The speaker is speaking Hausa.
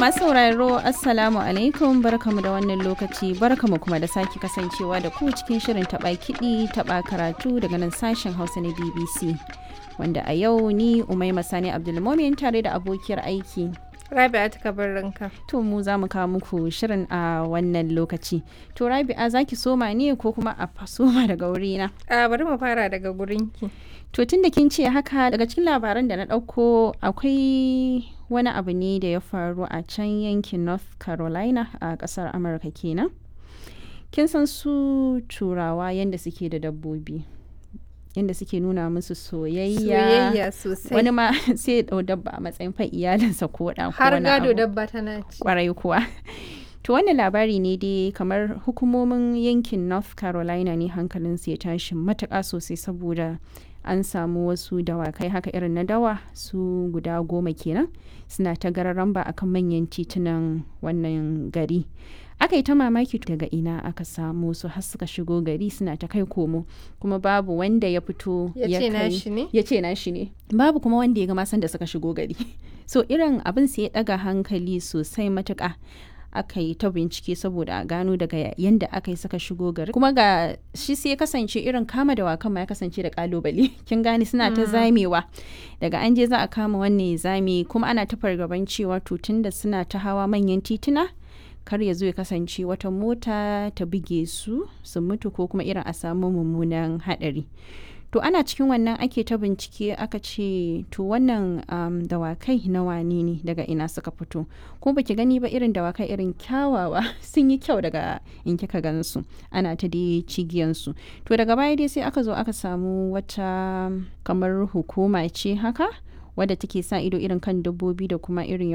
masu sauraro Assalamu alaikum barkamu da wannan lokaci barkamu kuma da sake kasancewa da ku cikin shirin taɓa kiɗi taɓa karatu daga nan sashen Hausa na BBC. Wanda a yau ni Umaima Sani Abdulmomin tare da abokiyar aiki. Rabi'a ta ranka. To mu za mu kawo muku shirin a wannan lokaci. To Rabi'a za ki soma ne ko kuma a soma daga wurina? A bari mu fara daga gurinki. To tun da kin ce haka daga cikin labaran da na ɗauko akwai wani abu ne da ya faru a can yankin North Carolina a ƙasar Amurka kenan. Kin san su turawa yadda suke da dabbobi. Yadda suke nuna musu soyayya. Soyayya sosai. Wani ma sai ya ɗau dabba a matsayin fa iyalinsa ko ɗa ko Har wani gado abu. dabba tana ci. kwarai kuwa. To wannan labari ne dai kamar hukumomin yankin North Carolina ne hankalinsu ya tashi matuƙa sosai saboda an samu wasu dawakai haka irin na dawa su guda goma kenan suna ta gararan ba akan manyan titunan wannan gari. Aka yi ta mamaki daga ina aka samu su har suka shigo gari suna ta kai komo kuma babu wanda ya fito Ya ce kai- nashi ne? ya ce nashi ne babu kuma wanda ya ga masan da suka shigo gari so irin abin sai ya daga hankali sosai matuka aka yi ta bincike saboda a gano daga yadda aka yi suka shigo gari kuma ga shi sai ya kasance irin kama dawakan ma ya kasance da kalubale kin gane suna ta zamewa daga an je za a kama wannan ya zame kuma ana ta fargaban cewa to tunda suna ta hawa manyan tituna kar ya zo ya kasance wata mota ta buge su su mutu ko kuma irin a samu mummunan hadari to ana cikin wannan ake ta bincike aka ce to wannan um, dawakai na wane ne daga ina suka fito ko baki gani ba irin dawakai irin kyawawa sun yi kyau daga in kika gansu ana ta dai cigiyansu to daga baya dai sai aka zo aka samu wata kamar hukuma ce haka wadda take sa ido irin kan dabbobi da kuma irin